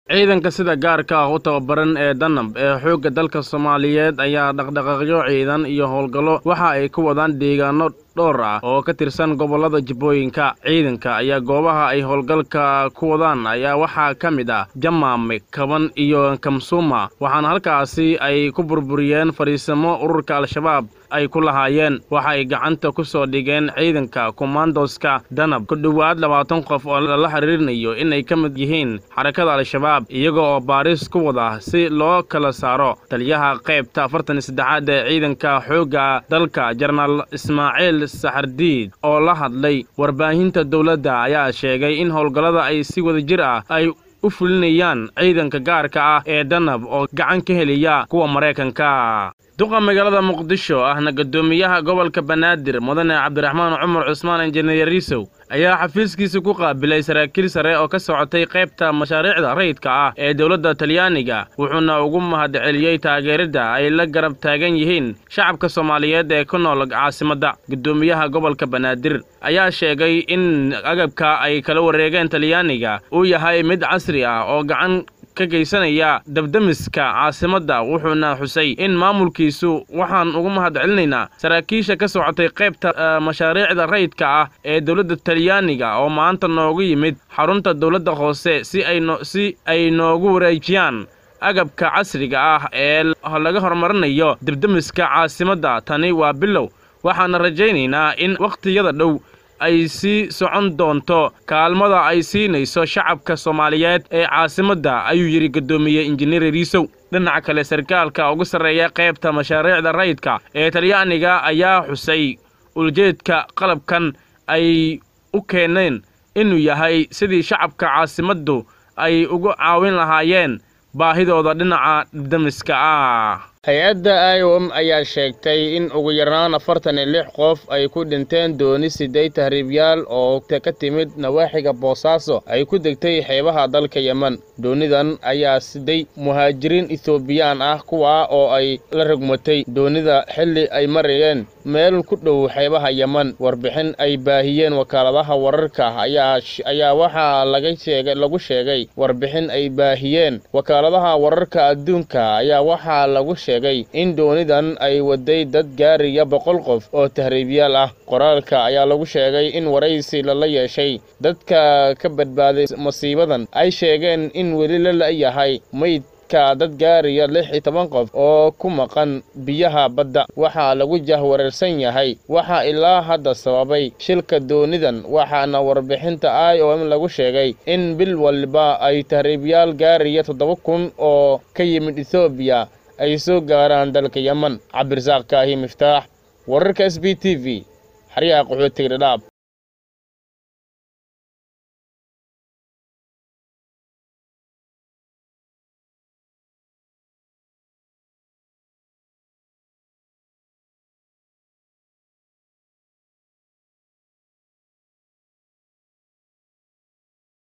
ciidanka sida gaarka ah u tababaran ee danab ee xoogga dalka soomaaliyeed ayaa dhaqdhaqaaqyo ciidan iyo howlgallo waxa ay ku wadaan deegaano dhowr ah oo ka tirsan gobollada jibbooyinka ciidanka ayaa goobaha ay howlgalka ku wadaan ayaa waxaa ka mid ah jamaame kaban iyo kamsuuma waxaana halkaasi ay ku burburiyeen fadhiisamo ururka al-shabaab ay ku lahaayeen waxa ay gacanta ku soo dhigeen ciidanka kommandoska danab ku dhowaad labaatan qof oo lala xiriirinayo inay ka mid yihiin xarakada al-shabaab iyaga oo baaris ku wada si loo kala saaro taliyaha qaybta afartan iyo saddexaad ee ciidanka xoogga dalka jenaraal ismaaciil saxardiid oo la hadlay warbaahinta dowladda ayaa sheegay in howlgallada ay si wada jir ah ay u fulinayaan ciidanka gaarka ah ee danab oo gacan ka heliya kuwa maraykanka duqa magaalada muqdisho ahna guddoomiyaha gobolka banaadir mudane cabdiraxmaan cumar cusmaan injineer riisow ayaa xafiiskiisa ku qaabilay saraakiil sare oo ka socotay qaybta mashaariicda rayidka ah ee dowladda talyaaniga wuxuuna ugu mahadceliyey taageeridda ay la garab taagan yihiin shacabka soomaaliyeed ee ku nool caasimadda guddoomiyaha gobolka banaadir ayaa sheegay in agabka ay kala wareegeen talyaaniga uu yahay mid casri ah oo gacan ka geysanaya dabdemiska caasimadda wuxuuna xusay in maamulkiisu waxaan ugu mahad celinaynaa saraakiisha ka socotay qaybta mashaariicda rayidka ah ee dowladda talyaaniga oo maanta noogu yimid xarunta dowladda hoose si aysi ay noogu wareejiyaan agabka casriga ah ee laga horumarinayo debdemiska caasimadda tani waa bilow waxaana rajaynaynaa in wakhtiyada dhow ay sii socon doonto kaalmada ay siinayso shacabka soomaaliyeed ee caasimadda ayuu yidhi guddoomiye injineer riisow dhinaca kale sarkaalka ugu sarreeya qaybta mashaariicda rayidka ee talyaaniga ayaa xusay uljeedka qalabkan ay u keeneen inuu yahay sidii shacabka caasimaddu ay ugu caawin lahaayeen baahidooda dhinaca damiska ah hay-adda i o m ayaa sheegtay in ugu yaraan afartan iyo lix qof ay ku dhinteen dooni sideed tahriibyaal oo ka timid nawaaxiga boosaaso ay ku degtay xeebaha dalka yemen doonidan ayaa siday muhaajiriin etoobiyaan ah kuwaa oo ay la rogmatay doonida xilli ay marayeen meel ku dhow xeebaha yemen warbixin ay baahiyeen wakaaladaha wararka ayaa waxaa lagu sheegay warbixin ay baahiyeen wakaaladaha wararka adduunka ayaa waxaa lagu sheegay in doonidan ay waday dad gaaraya boqol qof oo tahriibyaal ah qoraalka ayaa lagu sheegay in waraysi lala yeeshay dadka ka badbaaday masiibadan ay sheegeen in weli la la'yahay maydka dad gaaraya lix iyo toban qof oo ku maqan biyaha badda waxaa lagu jahwareersan yahay waxaa ilaa hadda sababay shilka doonidan waxaana warbixinta i o m lagu sheegay in bil walba ay tahriibyaal gaaraya toddoba kun oo ka yimid etoobiya ay soo gaaraan dalka yemen cabdirasaaq kaahi miftaax wararka s b t v xaryaha qaxootiga dhadhaab